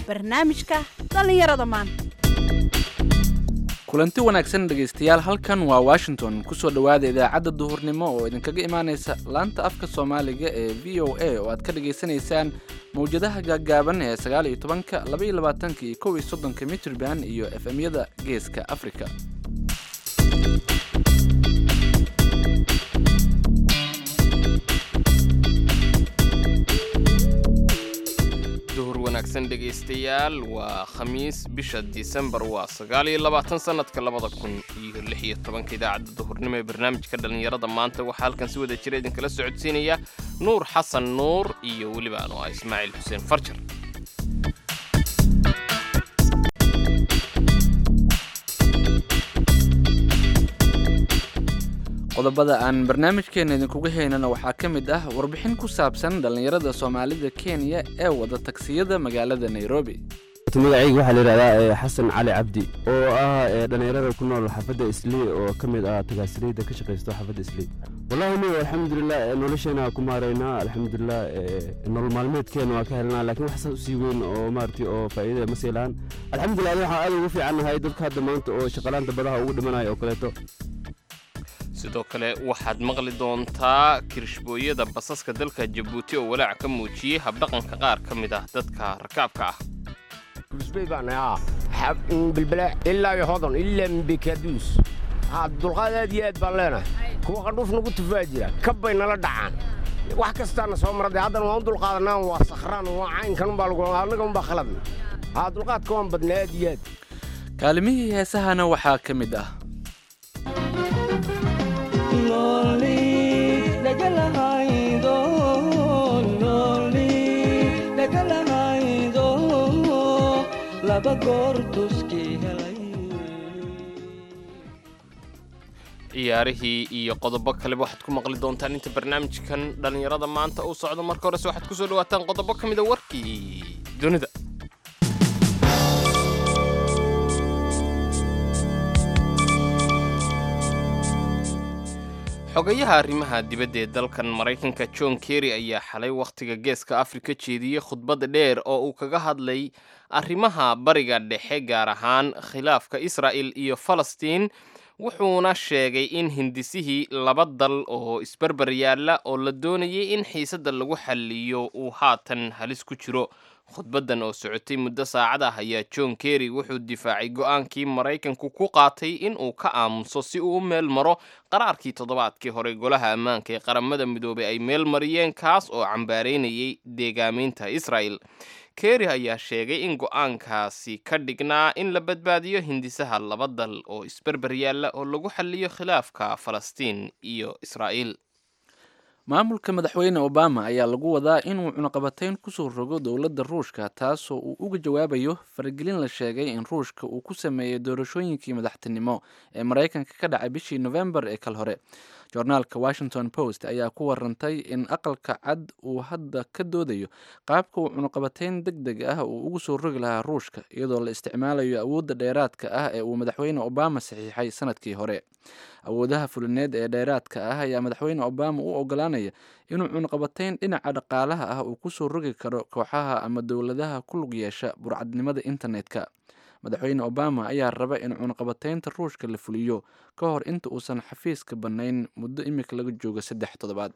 barnaamijka dhallinyarada maanta kulanti wanaagsan dhegaystayaal halkan waa washington kusoo dhowaada idaacadda duhurnimo oo idinkaga imaanaysa laanta afka soomaaliga ee v o a oo aad ka dhagaysanaysaan mawjadaha gaaggaaban ee sagaal iyo tobanka laba iyo labaatanka iyo kow iyo soddonka mitrban iyo efemyada geeska afrika duhur wanaagsan dhegaystayaal waa khamiis bisha disembar waa sagaal iyo labaatan sannadka labada kun iyo lix iyo tobanka idaacadda duhurnimo ee barnaamijka dhallinyarada maanta waxaa halkan si wada jira idinkala socodsiinaya nuur xasan nuur iyo weliba anu ah ismaaciil xuseen farjar qodobada aan barnaamijkeena idinkuga haynana waxaa ka mid ah warbixin ku saabsan dhallinyarada soomaalida kenya ee wada tagsiyada magaalada nairobi magacayga waxaa layidhahdaa xasan cali cabdi oo ah dhallinyarada ku nool xaafadda islii oo ka mid ah tagaasirayda ka shaqaysto xaafadda islii wallahi ni alxamdulilah nolosheena ku maaraynaa alxamdulilah nolol maalmeedkeena waa ka helnaa laakiin wax saas usii weyn oo maaragtay oo faa'iidada ma siilaan alxamdulilah adi waxaan aad ugu fiicannahay dadka hadda maanta oo shaqalaanta badaha ugu dhimanaya oo kaleeto sidoo kale waxaad maqli doontaa kirishbooyada basaska dalka jabuuti oo walaac ka muujiyey habdhaqanka qaar ka mid ah dadka rakaabka ah bilbile ilaa iyo hodon ilaa mbekaduus dulqaad aad iyo aad baan leenahay kuwa qandhuuf nagu tufaa jira kabbay nala dhacaan wax kastaana soo marade haddana waan u dulqaadanaa waa sakhraan waa caynkanunbaa annaganunbaa khaladna haa dulqaadka waan badnaa aad iyo aad kaalimihii heesahana waxaa ka mid ah ciyaarihii iyo qodobo kaleba waxaad ku maqli doontaan inta barnaamijkan dhallinyarada maanta uu socdo marka horese waxaad ku soo dhawaataan qodobo ka mida warkii dunida xogayaha arrimaha dibadda ee dalkan maraykanka john kerry ayaa xalay wakhtiga geeska afrika jeediyey khudbad dheer oo uu kaga hadlay arrimaha bariga dhexe gaar ahaan khilaafka israa'il iyo falastiin wuxuuna sheegay in hindisihii laba dal oo isbarbar yaalla oo la doonayay in xiisadda lagu xalliyo uu haatan halis ku jiro khudbaddan oo socotay muddo saacad ah ayaa john kerry wuxuu difaacay go'aankii maraykanku ku qaatay in uu ka aamuso si uu u meel maro qaraarkii toddobaadkii hore golaha ammaanka ee qaramada midoobay ay meel mariyeen kaas oo cambaaraynayay deegaamaynta israa'el kerry ayaa sheegay in go'aankaasi ka dhignaa in la badbaadiyo hindisaha laba dal oo isberber yaalla oo lagu xalliyo khilaafka falastiin iyo israa'iil maamulka madaxweyne obama ayaa lagu wadaa inuu cunaqabatayn kusoo rogo dowladda ruushka taasoo uu uga jawaabayo faragelin la sheegay in ruushka uu ku sameeyey doorashooyinkii madaxtinimo ee maraykanka ka dhacay bishii nofembar ee kal hore joornaalka washington post ayaa ku warantay in aqalka cad uu hadda ka doodayo qaabka uu cunaqabatayn deg deg ah uu ugu soo rogi lahaa ruushka iyadoo la isticmaalayo awoodda dheeraadka ah ee uu madaxweyne obama saxiixay sanadkii hore awoodaha fulineed ee dheeraadka ah ayaa madaxweyne obama u ogolaanaya inuu cunaqabatayn dhinaca dhaqaalaha ah uu kusoo rogi karo kooxaha ama dowladaha ku lug yeesha burcadnimada internetka madaxweyne obama ayaa raba in cunaqabataynta ruushka la fuliyo ka hor inta uusan xafiiska bannayn muddo imika laga joogo saddex toddobaad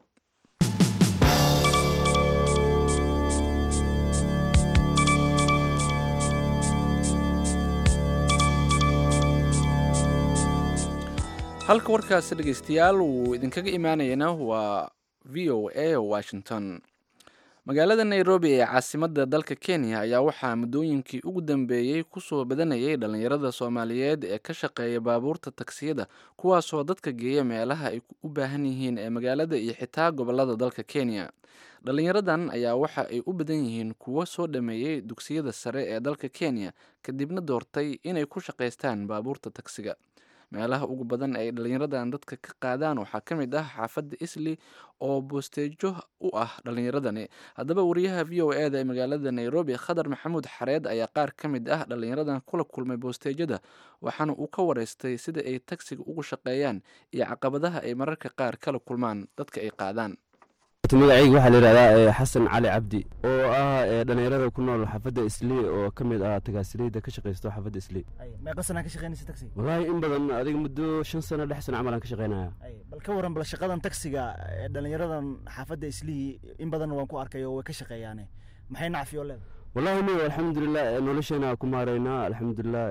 halka warkaasi dhegeystayaal wuu idinkaga imaanayana waa v o a washington magaalada nairobi ee caasimadda dalka kenya ayaa waxaa muddooyinkii ugu dambeeyey kusoo badanayay dhallinyarada soomaaliyeed ee ka shaqeeya baabuurta tagsiyada kuwaasoo dadka geeya meelaha ay u baahan yihiin ee magaalada iyo xitaa gobolada dalka kenya dhallinyaradan ayaa waxa ay u badan yihiin kuwo soo dhameeyey dugsiyada sare ee dalka kenya kadibna doortay inay ku shaqaystaan baabuurta tagsiga meelaha ugu badan ay dhallinyaradan dadka ka qaadaan waxaa ka mid ah xaafadda isli oo boosteejo u ah dhallinyaradani haddaba wariyaha v o e da ee magaalada nairobi khadar maxamuud xareed ayaa qaar ka mid ah dhallinyaradan kula kulmay boosteejada waxaana uu ka wareystay sida ay tagsiga ugu shaqeeyaan iyo caqabadaha ay mararka qaar kala kulmaan dadka ay qaadaan magacayga waxaa la yidhahdaa xasan cali cabdi oo ah dhalinyarada ku nool xaafadda islii oo ka mid ah tagaasireyda ka shaqaysto xaafadda islii meeqa sanaa ka shaqeynaysa taxiga wallaahi in badan adiga muddo shan sano lix sano camal aan ka shaqaynaya bal ka waran bal shaqadan taxiga ee dhalinyaradan xaafadda islii in badan waan ku arkay oo way ka shaqeeyaane maxay nacfiyo leeda wallaahi niyo alxamdulilah nolosheena ku maaraynaa alxamdulilah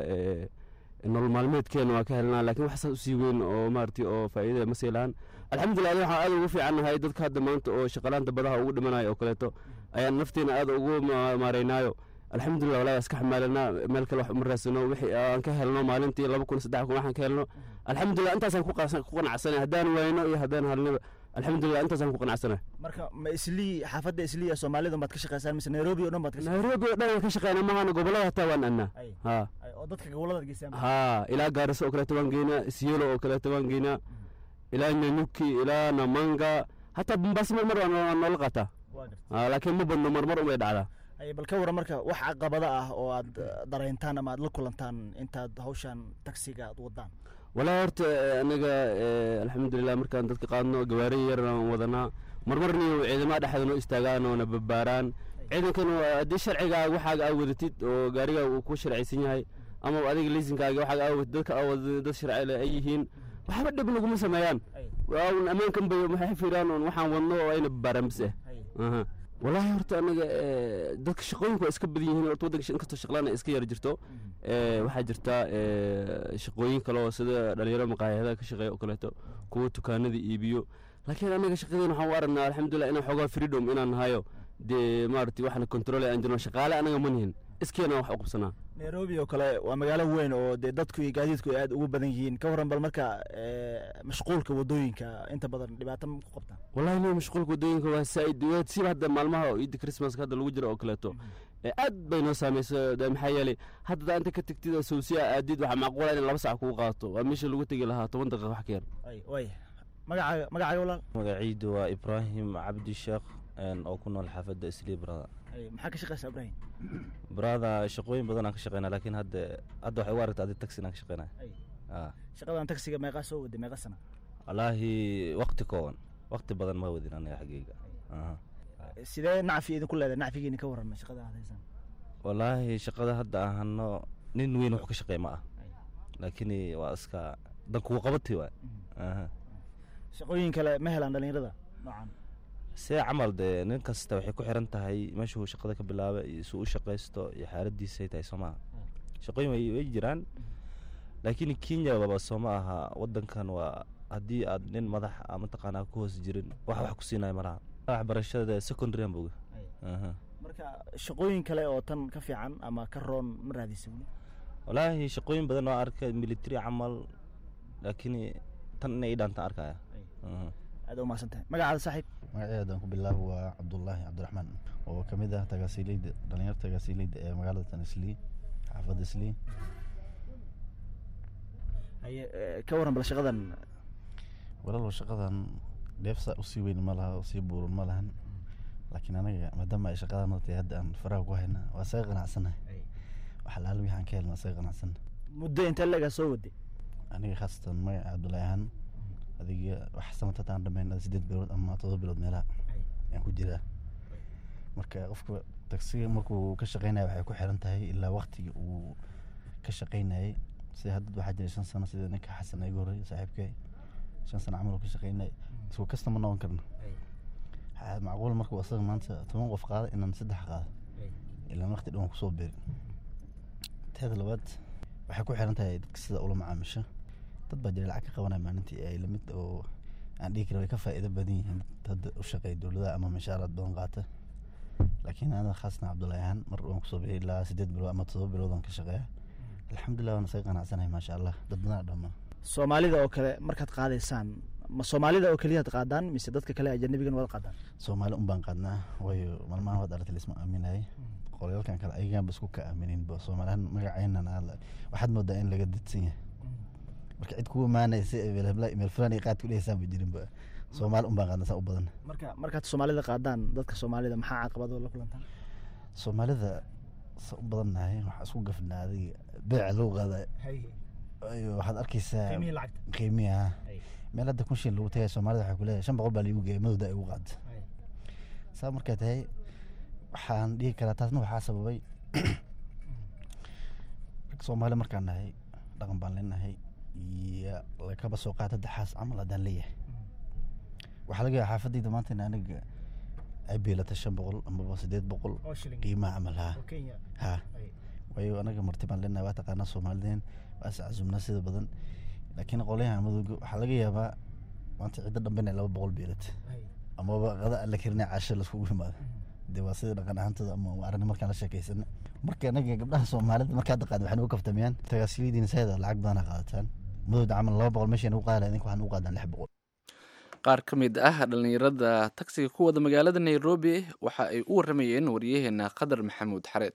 nolol maalmeedkeena waa ka helnaa laakiin wax saas usii weyn oo maaragtay oo faa'iida ma sii lahan alxamdulilah adi waxaan aad ugu fiicannahay dadka hadda maanta oo shaqalaanta badaha ugu dhimanayo oo kaleeto ayaan nafteena aad ugu maaraynaayo alxamdulilah walahi iska xamaalanaa meel kale wax uma raadsano wixii aan ka helno maalintii laba kun saddex kun waxaan ka helno alxamdulilah intaasaan ku qanacsanay haddaan wayno iyo haddaan halniba alxamdulilah intaasaan ku qanacsanay marka ma islii xaafadda islii ee soomaalida baad ka shaqeysaan mise nairobi oo dhan baad ka nairobi oo dhan waan ka shaqeynaa maahana gobollada hataa waan annaa ha oo dadka gobollada geysaan ha ilaa gaariso oo kaleeto waan geynaa isyelo oo kaleeto waan geynaa ilaa nyanyuki ilaa namanga hataa bambaasi marmar waa noola qaataa laakiin ma badno marmar umay dhacdaa bal ka waran marka wax caqabada ah oo aad dareyntaan ama aad la kulantaan intaad hawshan taxiga aad wadaan walaa horta anaga alxamdulilah markaan dadka qaadno gawaari yaraan wadanaa marmarniyo ciidamada dhexda noo istaagaan oona babaaraan ciidankan haddii sharcigaaga waxaaga aa wadatid oo gaarigaaga uu ku sharcaysan yahay ama adiga liisinkaaga waxaaga aa wadatid dadka aa wadatid dad sharcile ay yihiin waxba dhib naguma sameeyaan ammaankan bay maxay fiiraan oon waxaan wadno oo ayna babaaraan bis ah wallaahi horta anaga dadka shaqooyinku waa iska badan yihiin horta waddanka inkastoo shaqlaana iska yar jirto waxaa jirta shaqooyin kale oo sida dhalinyaro maqaayadaha ka shaqeeya oo kaleeto kuwa dukaanada iibiyo laakiin anaga shaqadeena waxaan u aragnaa alxamdulilah inaan xoogaa freedom inaan nahayo dee maaragtay waxna control aan jirno shaqaale anaga ma nihin iskeena wax u qabsanaa nairobi oo kale waa magaalo weyn oo dee dadku iyo gaadiidku ay aad ugu badan yihiin ka waran bal marka mashquulka wadooyinka inta badan dhibaato ma ku qabtaan wallahi niyo mashquulka wadooyinka waa saaid waa siba hadda maalmaha ciidda christmaska hadda lagu jiro oo kaleeto aad bay noo saameysa maxaa yeelay hadda inta ka tegtid oo sawsiya aadid waxaa macquula in laba sac kugu qaato waa meesha lagu tegi lahaa toban daqiiqa wax ka yar way magacaaga magacaaga walaal magaciidu waa ibraahim cabdi sheekh oo ku nool xaafadda islii brada maxaa ka shaqeysaa ibraahim brada shaqooyin badan aan ka shaqeynaa laakiin hadda hadda waxay u aragta adi taxi aan ka shaqeynaya shaqadan taxiga meeqaa soo waday meeqa sana wallaahi waqti kooban waqti badan ma wadin aniga xaggeyga sidee nacfi idinku leedahay nacfigiina ka waran shaqada aad haysaan wallaahi shaqada hadda aan hano nin weyn wax ka shaqeey ma ah laakiin waa iska dan kugu qabatay waay shaqooyin kale ma helaan dhalinyarada noocan see camal dee nin kasta waxay ku xiran tahay meeshuu shaqada ka bilaaba iyo suu u shaqaysto iyo xaaladiisay tahay soo maaha shaqooyin way jiraan laakiin kenya baba soo ma aha wadankan waa haddii aad nin madax mataqaanaa ku hoos jirin wax wax ku siinayo malaha waxbarashada secondary aan boga marka shaqooyin kale oo tan ka fiican ama ka roon ma raadisa weli wallaahi shaqooyin badan oo arkay military camal laakiin tan inay dhaantaan arkaya aad umahadsan tahay magacaada saaxiib magaceeda aan ku bilaabo waa cabdullaahi cabdiraxmaan oo ka mid ah tagaasiileyda dhalinyarta tagaasiileyda ee magaalada tan islii xaafadda islii haye ka waran bal shaqadan walaalow shaqadan dheefsa usii weyn ma laha usii buuran ma lahan laakiin anaga maadaama ay shaqadan tahay hadda aan faraha ku hayna waa saga qanacsanahay wax alaala wixaan ka helna saga qanacsana muddo intee leegaa soo waday aniga khaasatan magaca cabdullaahi ahaan adiga wax samatataan dhameyn sideed bilood ama todoba bilood meelaha ayaan ku jiraa marka qofka tagsiga markuu ka shaqeynaya waxay ku xiran tahay ilaa waktiga uu ka shaqeynayay sida hadda waxaa jira shan sano sida ninka xasan iga horey saaxiibkay shan sano camal uu ka shaqeynayay isku kasta ma noqon karna macquul markuu asaga maanta toban qof qaada inaan saddex qaado ilaa waqti dhan kusoo beeri teeda labaad waxay ku xiran tahay dadka sida ula macaamisho dad baa jira lacag ka qabanaya maalintii ay lamid oo aan dhihi kara way ka faa'iido badan yihiin dad u shaqeeya dowladaha ama mashaaraad badan qaata laakiin aniga khaasna cabdullaahi ahaan mar waan kusoo bixi ilaa sideed bilood ama todoba bilood aan ka shaqeeya alxamdulilah waan isaga qanacsanahay maasha allah dad badan dhammaan soomaalida oo kale markaad qaadaysaan ma soomaalida oo keliyaad qaadaan mise dadka kale ajanabigan wada qaadaan soomaali un baan qaadnaa waayo maalmahan waad aragtay lisma aaminayay qolyaalkan kale ayaganba isku ka aamininba soomaalihan magaceenan waxaad moodaa in laga didsan yahay marka cid kugu imaanaysa meel fulaan iyo qaad ku dhehaysaan ba jirinba soomaali un baan qaadnaa saa u badan marka markaad soomaalida qaadaan dadka soomaalida maxaa caqabado la kulantaan soomaalida sa u badannahay waxaa isku gafnaa adiga beeca loo qaadayo ayo waxaad arkaysaa qiimihi ha meel hadda kun shilin lagu tagay soomaalida waxay kuleeyahay shan boqol baa liigu geeyay madowda ay ugu qaada saa markay tahay waxaan dhihi karaa taasna waxaa sababay rag soomaali markaan nahay dhaqan baan leenahay iyo lakaba soo qaata daxaas camal haddaan leeyahay waxaa laga yaaba xaafadayda maanta in aniga ay beelata shan boqol amaba siddeed boqol oo shilin qiimaha camal haa oo kenya haa Ay. waayo anaga marti baan leenahay waa taqaanaa soomaalideen waa is cazumnaa sida badan laakiin qolyaha madowga waxaa laga yaabaa maanta ciddo dhambe inay laba boqol beelata Ay. amaba qada aan la karinay casho laiskugu yimaado dee waa sida dhaqan ahaantooda ama waa arrin markaan la sheekaysana marka anaga gabdhaha soomaalida markaa taqaan waxay nagu kaftamiyaan tagaasilidiina sayda lacag badana qaadataan madowda camal laba boqol meeshay nagu qaada idinka waxaan ugu qaadaan lix boqol qaar ka mid ah dhallinyarada tagsiga ku wada magaalada nairobi waxa ay u waramayeen wariyaheena qadar maxamuud xareed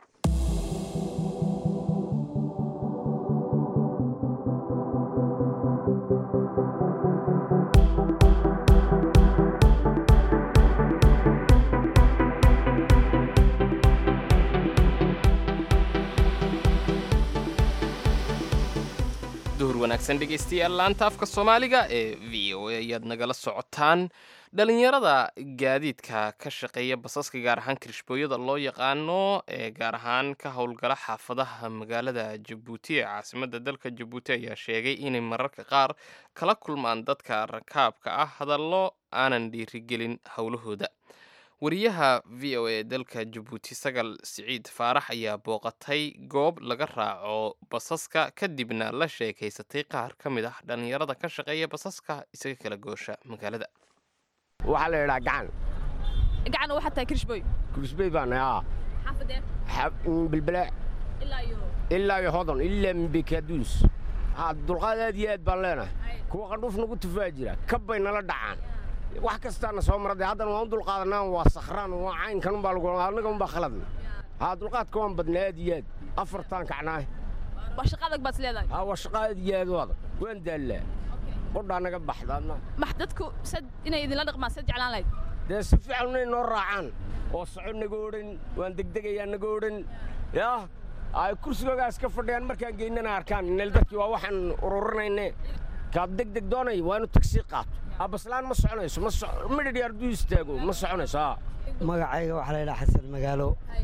duhur wanaagsan dhegaystayaal laanta afka soomaaliga ee v o a ayaad nagala socotaan dhalinyarada gaadiidka ka shaqeeya basaska gaar ahaan kirishbooyada loo yaqaano ee gaar ahaan ka howlgala xaafadaha magaalada jabuuti ee caasimada dalka jabuuti ayaa sheegay inay mararka qaar kala kulmaan dadka rakaabka ah hadallo aanan dhiirigelin howlahooda wariyaha v o a dalka jabuuti sagal siciid faarax ayaa booqatay goob laga raaco basaska kadibna la sheekaysatay qaar ka mid ah dhallinyarada ka shaqeeya basaska isaga kala goosha magaalada waxaa la yidhaa gacan gacan waxaa tahay kirishboy kurisbey baan aa xaafadeen bilbile ilaa iyo ilaa iyo hodon ilaa mbikaduus haa dulqaad aad iyo aad baan leenahay kuwa qandhuuf nagu tufaa jira kabbay nala dhacaan wax kastaana soo mara dee haddana waan u dulqaadanaa waa sakhraan waa caynkan umbaa lagu annaga umbaa khaladna haa dulqaadka waan badnaa aad iyo aad afartaan kacnaay waa shaqa adag baad is leedahay haa waa shaqa aad iyo aad u adag waan daallaa qodhaa naga baxda adna max dadku sad inay idinla dhaqmaan sad jeclaan lahayd dee si fiican inay noo raacaan oo soco naga odhan waan degdegayaa naga odhan yaa ay kursigoogaas ka fadhiyaan markaan geynana arkaan inel dadkii waa waxaan ururinayne kaad degdeg doonay waa inuu tagsii qaato abaslaan ma soconayso ma midhidhi arduu istaago ma soconayso aa magacayga waxaa la yidhaha xasan magaalo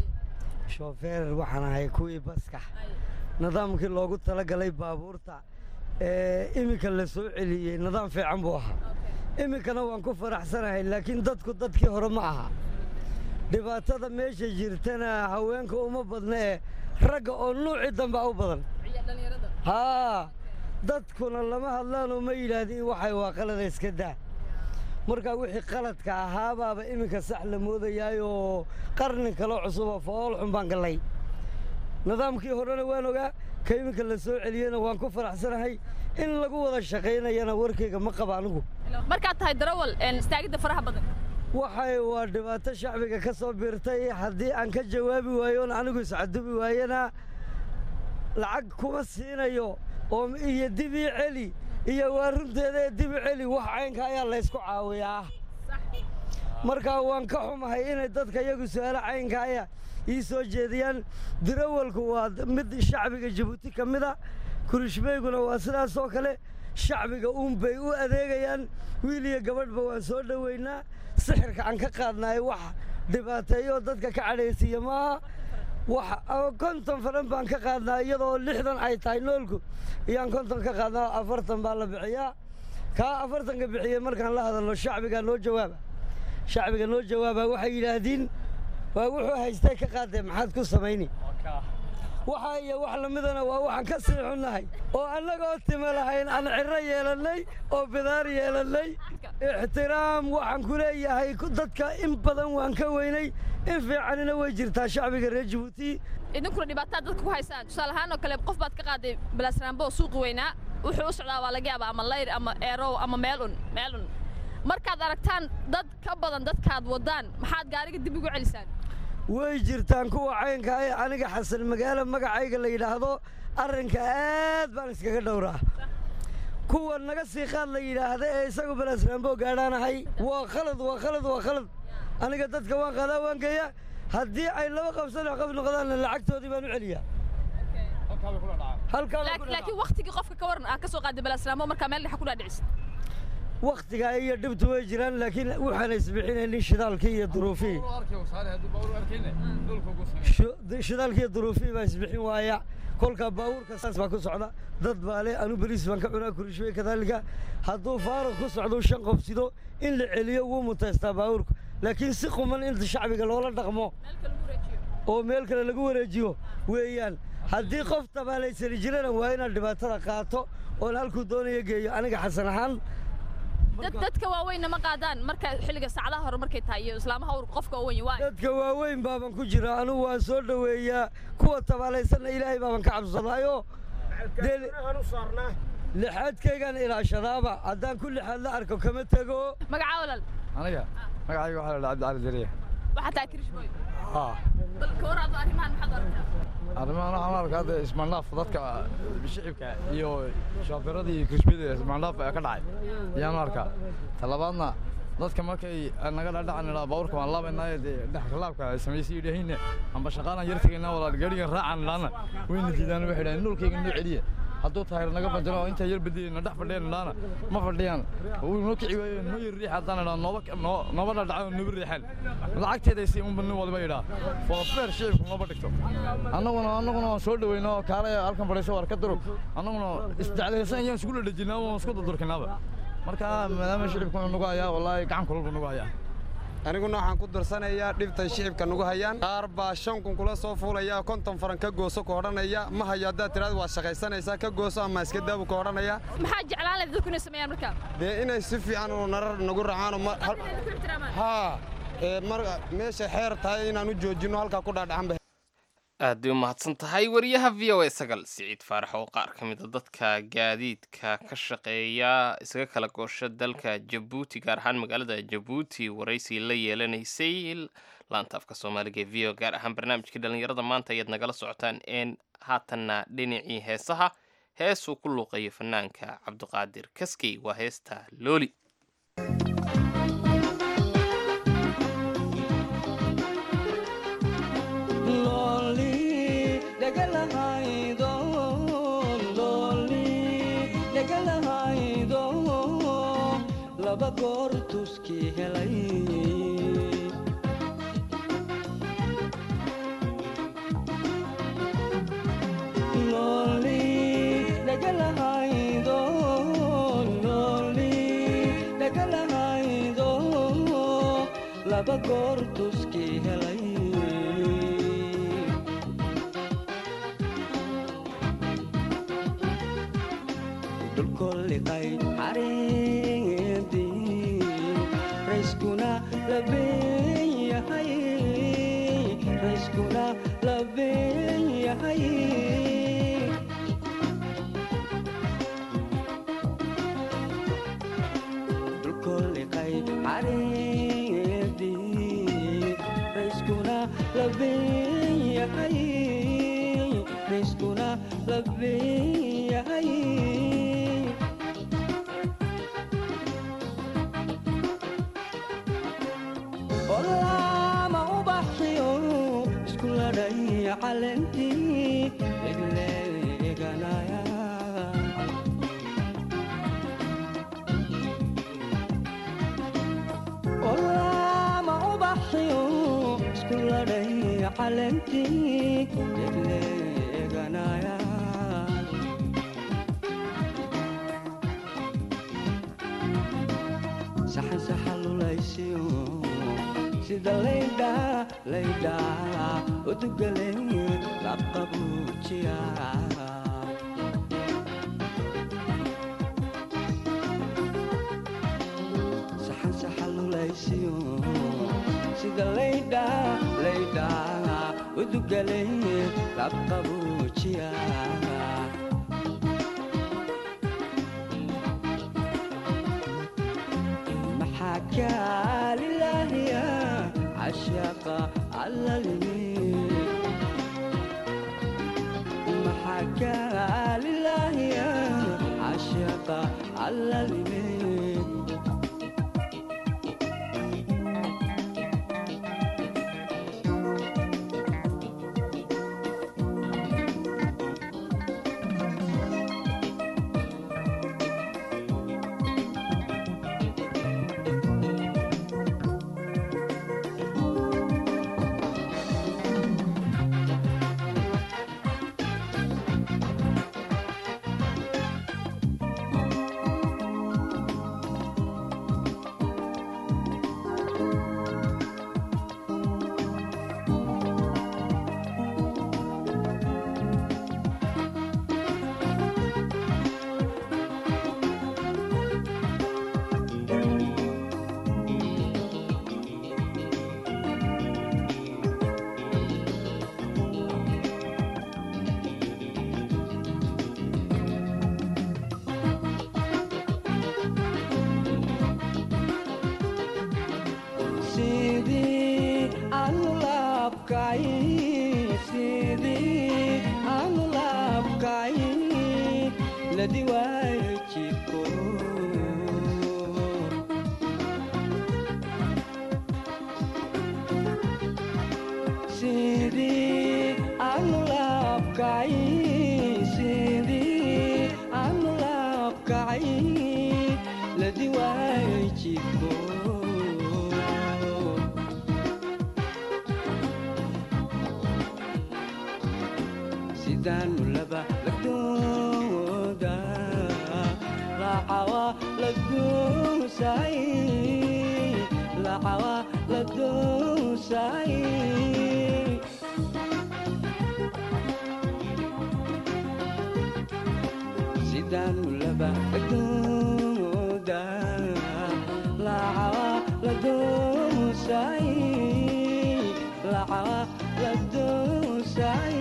shoofeer waxaan ahay kuwii baska nidaamkii loogu talagalay baabuurta ee iminka la soo celiyey nidaam fiican buu ahaa iminkana waan ku faraxsanahay laakiin dadku dadkii hore ma aha dhibaatada meesha jirtana haweenka uma badna ee ragga oo nuucii damba u badan haa dadkuna lama hadlaanoo ma yidhaahdiin waxay waa qalada iska daa markaa wixii qaladka ahaabaaba iminka sax la moodayaayoo qarni kale cusuba fool xun baan gallay nidaamkii horena waan ogaa ka iminka la soo celiyena waan ku faraxsanahay in lagu wada shaqaynayana warkayga ma qaba anigu markaad tahay darawal istaagidda faraha badan waxay waa dhibaato shacbiga ka soo biirtay haddii aan ka jawaabi waayoon anigu iscadubi waayana lacag kuma siinayo oo iyo dibii celi iyo waa runteeda ee dibi celi wax caynka ayaa laysku caawiyaa markaa waan ka xumahay inay dadka iyagu su-aalo caynkaaya ii soo jeediyaan dirawalku waa mid shacbiga jabuuti ka mida kurishbeyguna waa sidaas oo kale shacbiga uun bay u adeegayaan wiil iyo gabadhba waan soo dhoweynaa sixirka aan ka qaadnaay wax dhibaateeyo dadka ka cadhaysiiya maaha wax konton faran baan ka qaadnaa iyadoo lixdan ay tahay noolku iyaan konton ka qaadnaa afartan baa la bixiyaa kaa afartanka bixiyey markaan la hadalno shacbigaa noo jawaaba shacbiga noo jawaaba waxay yidhaahdiin waa wuxuu haystay ka qaadee maxaad ku samayni waxa iyo wax lamidana waa waxaan ka sii xunnahay oo annagoo tima lahayn aan ciro yeelannay oo bidaar yeelannay ixtiraam waxaan ku leeyahay dadka in badan waan ka weynay in fiicanina way jirtaa shacbiga reer jabuuti idinkuna dhibaataa dadka ku haysaan tusaale ahaan oo kale qof baad ka qaaday balaasraambo suuqi weynaa wuxuu u socdaa waa laga yaaba ama layr ama eerow ama meelun meelun markaad aragtaan dad ka badan dadkaad wadaan maxaad gaariga dib ugu celisaan way jirtaan kuwa caynka ee aniga xasan magaalo magacayga la yidhaahdo arrinka aad baan iskaga dhowraa kuwa naga sii qaad la yidhaahda ee isagu balaasraambo gaadhaanahay waa khalad waa khalad waa khalad aniga dadka waan qaadaa waan geeya haddii ay laba qabsan qab noqdaanna lacagtoodii baan u celiyaa laakiin waktigii qofka ka waran aa ka soo qaaday balaasraambo markaa meel dhexa ku dhaadhicisa wakhtigaa iyo dhibtu way jiraan laakiin waxaana isbixinaynin shidaalkii iyo duruufihii Shu- shidaalkii iyo duruufihii baa isbixin waaya kolka baabuurka saas baa ku socda dad baa le anu beriis baan ka cunaa kurishwey kadaalika hadduu faaruq ku socdo shan qof sido in la celiyo wuu mutaystaa baabuurku laakiin si quman inta shacbiga loola dhaqmo oo meel kale lagu wareejiyo weeyaan haddii qof tabaalaysani jirana waa inaad dhibaatada qaato oon halkuu doonaya geeyo aniga xasan ahaan dad- dadka waaweynna ma qaadaan marka xilliga saacadaha hore markay tahay iyo islaamaha ur qofka waaweyn waa dadka waaweyn baaban ku jira anugu waan soo dhoweeyaa kuwa tabaalaysanna ilaahay baaban ka cabsadaayo dee lixaadkaygaan ilaashadaaba haddaan ku lixaad la arko kama tego magacaa walal aniga magacayga waxaa la dhaha cabdi cali dariya waxaa tahay kirishboy haa bal ka hor adoo arrimahan maxaad aragtaa arrimahan waxaan arkaa hadda ismaandhaaf dadka shicibka iyo shooferada iyo krishbida ismaandhaaf ka dhacay ayaan arkaa talabaadna dadka markay naga dhadhacan idhaa baabuurka waan laabaynaayo dee dhexkalaabka ay samaysay yidhaahiinne amba shaqaalaan yar tegaynaa walaal gaadhigan raacaan idhaana wayna diidaan waxay idhahan nolkayga noo celiya hadduu tahay naga badalo oo intaa yar badiyayna dhex fadhiyaan idhaana ma fadhiyaan wuu noo kici waayo noo yar riix haddaan idhaa nooba noo nooba dhadhacan oo nooba riixaan lacagteeday si unba nin waliba idhaa foofeer shicibku nooba dhigto annaguna annaguna waan soo dhaweyna oo kaalaya halkan fadhiiso waar ka durug annaguna isjeclaysan ayaan isku dhadhajinaa waan isku durdurkinaaba marka maadaama shicibku wuxuu nagu hayaa wallaahi gacan kulul buu nagu hayaa aniguna waxaan ku darsanayaa dhibtay shicibka nagu hayaan qaar baa shan kun kula soo fuulaya konton faran ka gooso ku odhanaya ma hayo haddaad tiraada waa shaqaysanaysaa ka gooso ama iska daabu ka odhanaya maxaa jeclaan lahayd dadku inay sameeyaan marka dee inay si fiican oo narar nagu racaano ma hal- haa ee mar meesha xeer tahay inaan u joojinno halkaa ku dhaadhacanba aad bay u mahadsan tahay wariyaha v o a sagal siciid faarax oo qaar ka mid a dadka gaadiidka ka shaqeeya isaga kala goosha dalka jabuuti gaar ahaan magaalada jabuuti waraysi la yeelanaysay laanta afka soomaaliga ee v o gaar ahaan barnaamijkii dhallinyarada maanta ayaad nagala socotaan een haatanna dhinacii heesaha heesuu ku luuqayo fanaanka cabdiqaadir kaskey waa heesta looli Lonely, dhagalahaydo, lonely, dhagalahaydo, laba goor tuskii helay. Lonely, dhagalahaydo, lonely, dhagalahaydo, laba goor tuskii helay. dhulkolliqay xareedii rayskuna labeen yahay rayskuna labeen yahay dhulkolliqay xareedii rayskuna labeen yahay rayskuna labeen yahay olama ubaxiyo isku ladhay calentii egleeganaya olama ubaxiyo isku ladhay calentii egleeganaya saxan saxalulaysiyo sida laydha laydha udugale labqabuujiya saxan saxalulaysiyo sida laydha laydha udugale labqabuujiya maxaa kaalilaahiya cashaqa allalimi maxaa kaalilaahiya cashaqa allalimi laabkay sidii aanu laabkay ladi waayo jiko sidii aanu laabkay sidii aanu laabkay ladi waayo jiko sidaanu laba lagdooda lacawa lagoosay lacawa lagoosay sidaanu laba lagdooda lacawa lagoosay lacawa lagoosay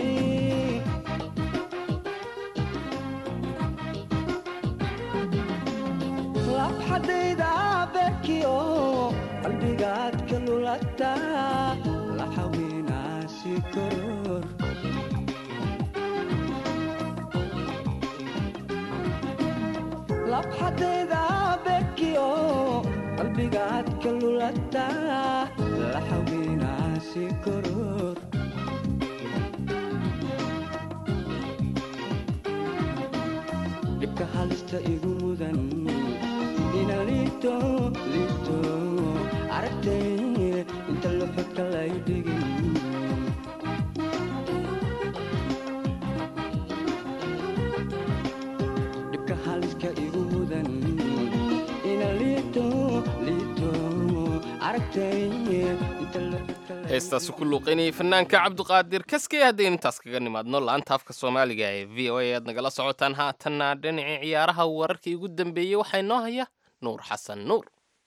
labxadayda bekiyo qalbigaad ka lulata la xawinaasi koror labxadayda bekiyo qalbigaad ka lulata la xawinaasi koror dhibka halista igu mudan ina liito liito aragtay inta luxudka lay dhigin dhibka haliska igu mudan ina liito liito aragtay inta luxudka lay heestaasu ku luuqaynayay fanaanka cabdiqaadir kaskey haddaynu intaas kaga nimaadno la-anta afka soomaaliga ee v o a aad nagala socotaan haatanna dhinacii ciyaaraha wararkii ugu dambeeyey waxaa inoo haya nuur xasan nuur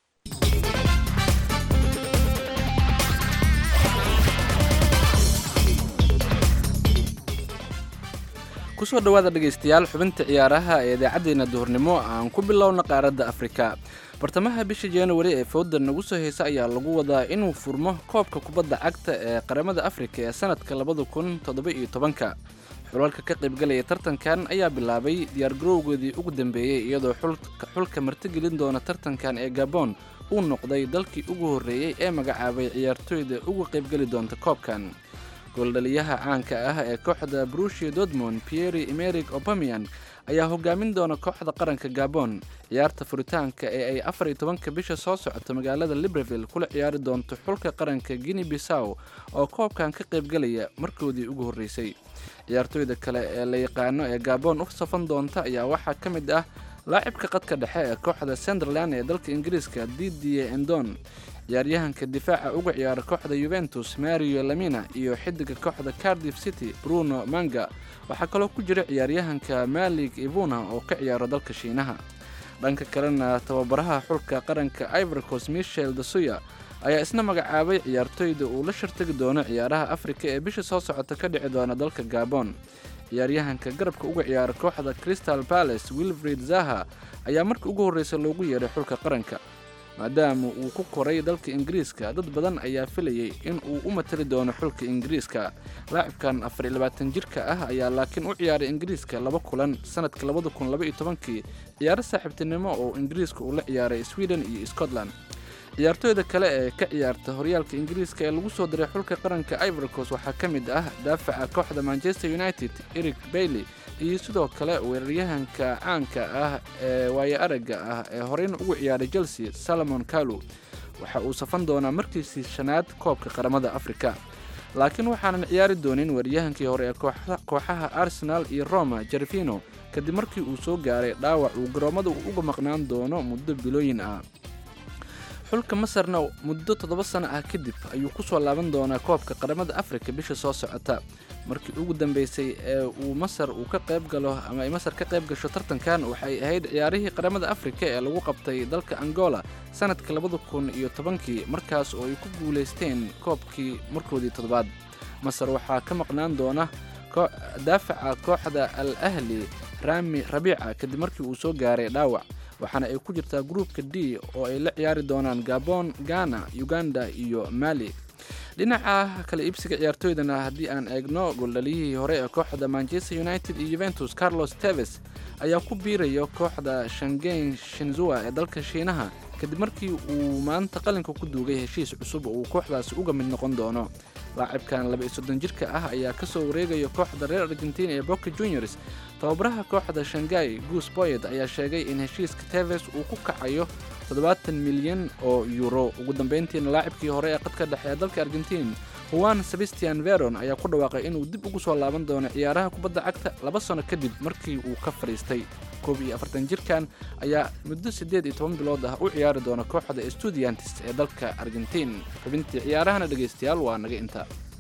kusoo dhowaada dhegaystayaal xubinta ciyaaraha ee idaacaddeena duhurnimo aan ku bilowna qaaradda afrika bartamaha bisha januari ee fowda nagu soo heysa ayaa lagu wadaa inuu furmo koobka kubadda cagta ee qaramada afrika ee sanadka labada kun toddoba-iyo tobanka xulalka ka qaybgalaya tartankan ayaa bilaabay diyaargarowgoodii ugu dambeeyey iyadoo xulka martigelin doona tartankan ee gabon uu noqday dalkii ugu horreeyey ee magacaabay ciyaartooyda uga qaybgeli doonta koobkan gooldhaliyaha caanka ah ee kooxda brushia dortmond pieri emeric opamian ayaa hogaamin doona kooxda qaranka gabon ciyaarta furitaanka ee ay afar iyo tobanka bisha soo socota magaalada libreville kula ciyaari doonto xulka qaranka guinea bissaw oo koobkan ka qaybgalaya markoodii ugu horreysay ciyaartooyda kale ee la yaqaano ee gabon u safan doonta ayaa waxaa ka mid ah laacibka qadka dhexe ee kooxda sunderland ee dalka ingiriiska didier endon ciyaaryahanka difaaca uga ciyaara kooxda yuventus mario lamina iyo xidiga kooxda cardiff city bruno manga waxaa kaloo ku jira ciyaaryahanka malik ivuna oo ka ciyaaro dalka shiinaha dhanka kalena tababaraha xulka qaranka ivorcos michel dasuya ayaa isna magacaabay ciyaartooyda uu la shartagi doono ciyaaraha afrika ee bisha soo socota ka dhici doona dalka gabon ciyaaryahanka garabka uga ciyaara kooxda crystal palace wilfred zaha ayaa markii ugu horreysa loogu yeedhay xulka qaranka maadaama uu ku koray dalka ingiriiska dad badan ayaa filayay in uu u matali doono xulka ingiriiska laacibkan afar iyo labaatan jirka ah ayaa laakiin u ciyaaray ingiriiska laba kulan sanadka labada kun laba iyo tobankii ciyaaro saaxiibtinimo oo ingiriiska uu la ciyaaray sweden iyo scotland ciyaartooyda kale ee ka ciyaarta horyaalka ingiriiska ee lagu soo diray xulka qaranka ivorcos waxaa ka mid ah daafaca kooxda manchester united eric bailey iyo sidoo kale weeraryahanka caanka ah ee waayo aragga ah ee horeyna ugu ciyaaray chelsea salomon kalu waxa uu safan doonaa markiisii shanaad koobka qaramada afrika laakiin waxaanan ciyaari doonin weeraryahankii hore ee kooxaha arsenal iyo roma jervino kadib markii uu soo gaaray dhaawac uu garoommada uga maqnaan doono muddo bilooyin ah xulka masarna muddo toddoba sano ah kadib ayuu ku soo laaban doonaa koobka qaramada afrika bisha soo socota markii ugu dambeysay ee uu masar uu ka qayb galo ama ay masar ka qayb gasho tartankan waxay ahayd ciyaarihii qaramada afrika ee lagu qabtay dalka angola sanadka labada kun iyo tobankii markaas oo ay ku guulaysteen koobkii markoodii toddobaad masar waxaa ka maqnaan doona daafaca kooxda al ahli rami rabiica kadib markii uu soo gaaray dhaawac waxaana ay ku jirtaa gruupka d oo ay la ciyaari doonaan gabon ghana uganda iyo mali dhinaca kale iibsiga ciyaartooydana haddii aan eegno gooldhaliyihii hore ee kooxda manchester united iyo juventus carlos teves ayaa ku biiraya kooxda shangeyn shinzua ee dalka shiinaha kadib markii uu maanta qalinka ku duugay heshiis cusub oo uu kooxdaasi uga mid noqon doono laacibkan laba iyo soddon jirka ah ayaa ka soo wareegaya kooxda reer argentina ee boca juniors tababaraha kooxda shangai goose boyed ayaa sheegay in heshiiska teves uu ku kacayo toddobaatan milyan oo euro ugu dambeyntiina laacibkii hore ee qadka dhexe ee dalka argentin juan sebastian veron ayaa ku dhawaaqay inuu dib ugu soo laaban doono ciyaaraha kubadda cagta laba sano kadib markii uu ka fadhiistay koob iyo afartan jirkan ayaa muddo siddeed iyo toban bilood ah u ciyaari doona kooxda estudiantis ee dalka argentin xubintii ciyaarahana dhegaystayaal waa naga inta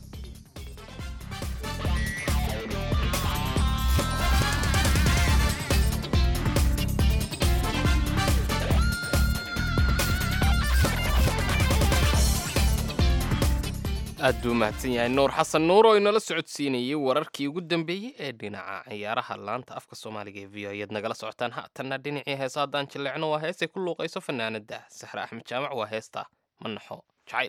aad buu mahadsan yahay nuur xasan nuur oo inala socodsiinayay wararkii ugu dambeeyey ee dhinaca ciyaaraha laanta afka soomaaliga ee v o ayaad nagala socotaan haatanna dhinacii heesa haddaan jilleecno waa heesay ku luuqayso fanaanada saxre axmed jaamac waa heesta manaxo jacayl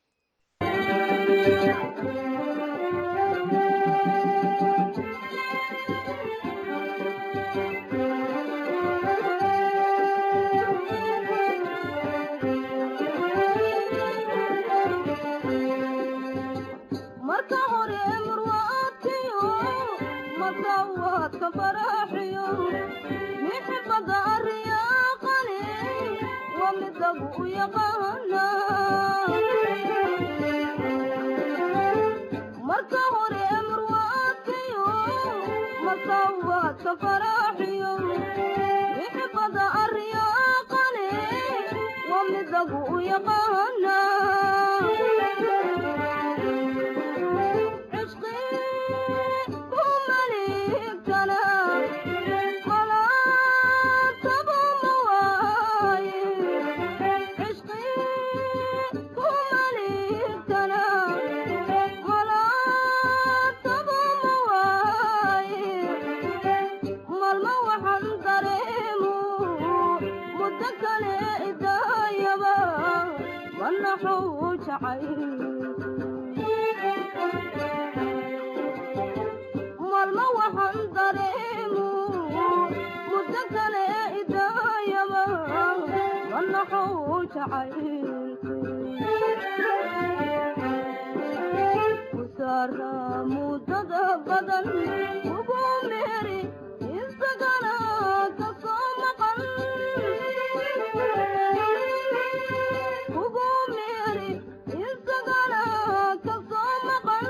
marka hore murwaadkiyo masawaadka faraxiyo mixibada ariyaaqani waa midagu u yaqaana marka hore murwaadkiyo masawaadka faraxiyo mixibada ariyaaqani waa midagu u yaqaana malma waxaan dareemu muddo kale idaayaba manaxuu jacaylkusaara muddada badan ugu meeri isagana ka soo maqan ugu meeri isagana ka soo maqan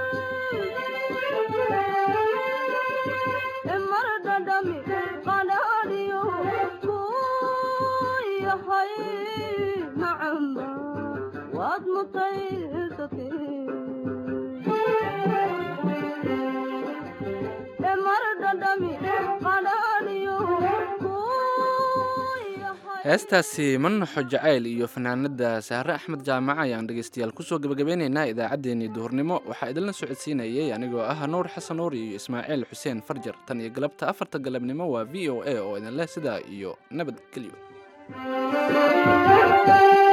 mar dhadhami qadhaadhiyo kuu yahay macamba waad mutaysatee mar dhadhami qadhaadhiyo heestaasi manaxo jacayl iyo fanaanada sahre axmed jaamac ayaan dhegaystayaal kusoo gebagabeynaynaa idaacaddeenii duhurnimo waxaa idinla socodsiinayay anigoo ah nuur xasan nuur iyo ismaaciil xuseen farjar tan iyo galabta afarta galabnimo waa v o a oo idinleh sidaa iyo nabad gelyo